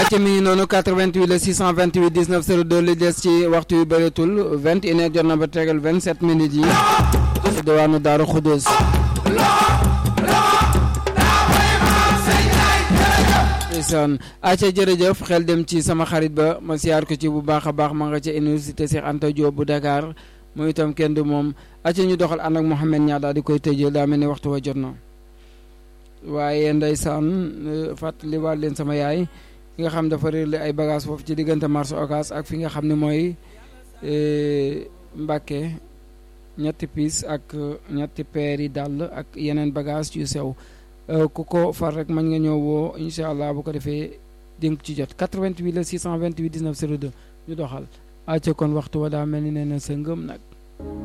acca mi ngi noonu 88 la 628 19 02 li des ci waxtu yu bëreetul 21 heures jot na ba tegal 27 minutes yi ci diwaanu Daaru Xudus ndeysaan acca jërëjëf xel dem ci sama xarit ba ma siyaar ko ci bu baax a baax ma nga ca université Cheikh Anta Diop bu Dakar mooy itam kenn du moom acca ñu doxal ànd ak Mouhamed Niang daal di koy tëjee daa mel ni waxtu wa jot na waaye ndeysaan fàttali waat leen sama yaay fi nga xam dafa réerle ay bagage foofu ci diggante marché Ocass ak fi nga xam ne mooy Mbàkke ñetti piis ak ñetti peer yi dàll ak yeneen bagage yu sew ku ko far rek mën nga ñëw woo incha allah bu ko defee dénk ci jot 88 la 628 19 02 ñu doxal acca kon waxtu wa daa mel ni nee na sa ngëm nag